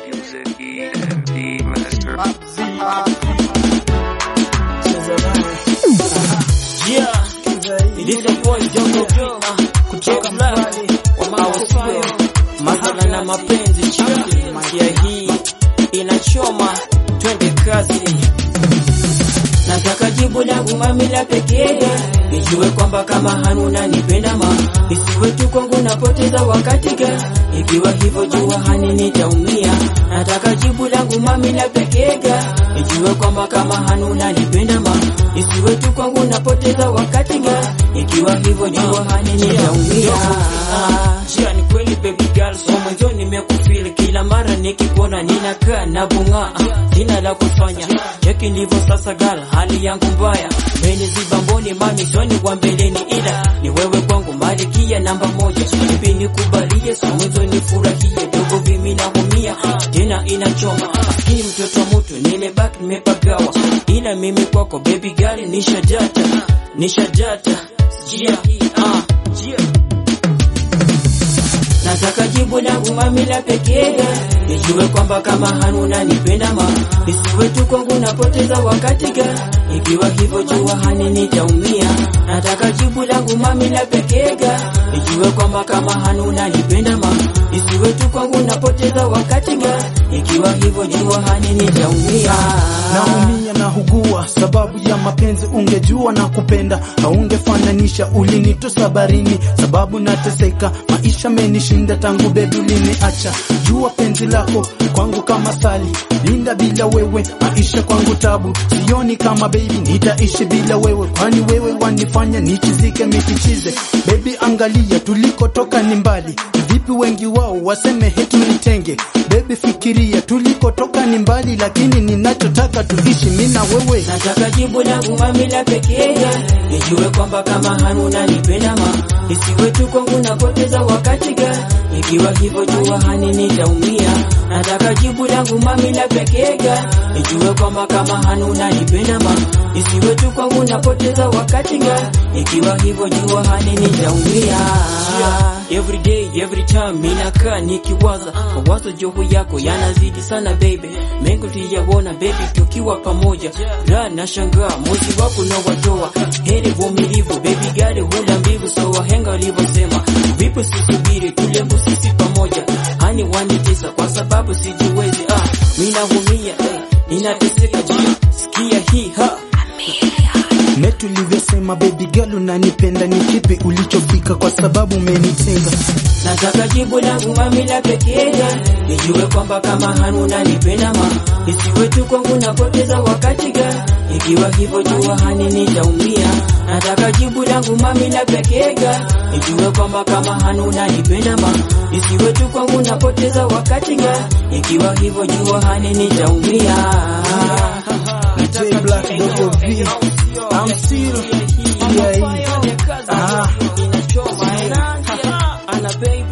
Music EMD Master. Yeah, this is boy Jongo Vina kutoka Mlali wa mawasio mahala na mapenzi chini ya hii inachoma, twende kazi. Nataka jibu langu mami la pekee, nijue kwamba kama hanuna nipenda ma isiwe tu kwangu napoteza wakati ga, ikiwa hivyo jua hani nitaumia. Nataka jibu langu mami la pekee ga, nijue kwamba kama hanuna nipenda ma isiwe tu kwangu napoteza wakati ga, ikiwa hivyo jua hani nitaumia. Jia ni kweli baby girl, so mwanzo nimekufeel kila mara nikikuona ninakaa na bunga jina la kufanya cheki ndivyo sasa gal, hali yangu mbaya meniziba mboni mami soni wa mbeleni, ila ni wewe kwangu malikia namba moja, ipi nikubalie so mwanzo nifurahie dogo vimi naumia tena inachoma maskini mtoto wa mtu nimebaki nimepagawa, ila mimi kwako baby girl nishajata nishajata jia ah jia Nataka jibu langu mami la pekee, nijue kwamba kama hanuna nipenda ma isiwe tu kwangu napoteza wakati ga, ikiwa hivyo jua hani nitaumia. Nataka jibu langu mami la pekee ga, nijue kwamba kama hanuna nipenda ma isiwe tu kwangu napoteza wakati ga, ikiwa hivyo jua hani nitaumia. naumia na hugua sababu ya mapenzi, ungejua na kupenda haungefananisha. Ulinitosa barini sababu nateseka, maisha menishinda tangu bebi uliniacha. Jua penzi lako kwangu kama sali, linda bila wewe maisha kwangu tabu. Sioni kama bebi nitaishi bila wewe, kwani wewe wanifanya nichizike mifichize. Bebi angalia tulikotoka ni mbali vipi, wengi wao waseme hetu nitenge. Bebi fikiria tulikotoka ni mbali, lakini ninachotaka tuishi mimi na wewe. Nataka jibu langu mami la pekee, nijue kwamba kama hanuna nipenda ma isiwe tu kwangu napoteza wakati ga, ikiwa hivyo jua hani nitaumia. Nataka jibu langu mami la pekee, nijue kwamba kama hanuna nipenda ma isiwe tu kwangu napoteza wakati ga, ikiwa hivyo jua hani nitaumia. Every day, every time minakaa nikiwaza mawazo joho yako yanazidi sana baby, mengo tuyaona baby tukiwa pamoja, la nashangaa mozi wako na watoa heri vumilivu baby gari hula mbivu, so wahenga walivyosema, vipo sisubiri tulembo sisi pamoja, hani wanitesa kwa sababu sijiwezi, ah, minahumia eh, ninateseka jia, sikia hii ha Me tulivyosema baby girl unanipenda, ni kipi ulichofika kwa sababu umenitenga? Nataka jibu langu mami la pekee, nijue kwamba kama hanuna nipenda ma isiwe tu kwangu napoteza wakati ga, ikiwa hivyo jua hani nitaumia. Nataka jibu langu mami la pekee, nijue kwamba kama hanuna nipenda ma isiwe tu kwangu napoteza wakati ga, ikiwa hivyo jua hani nitaumia. DJ Black Dogo V, I'm still yeah, Ah, inachoma, eh. Ana baby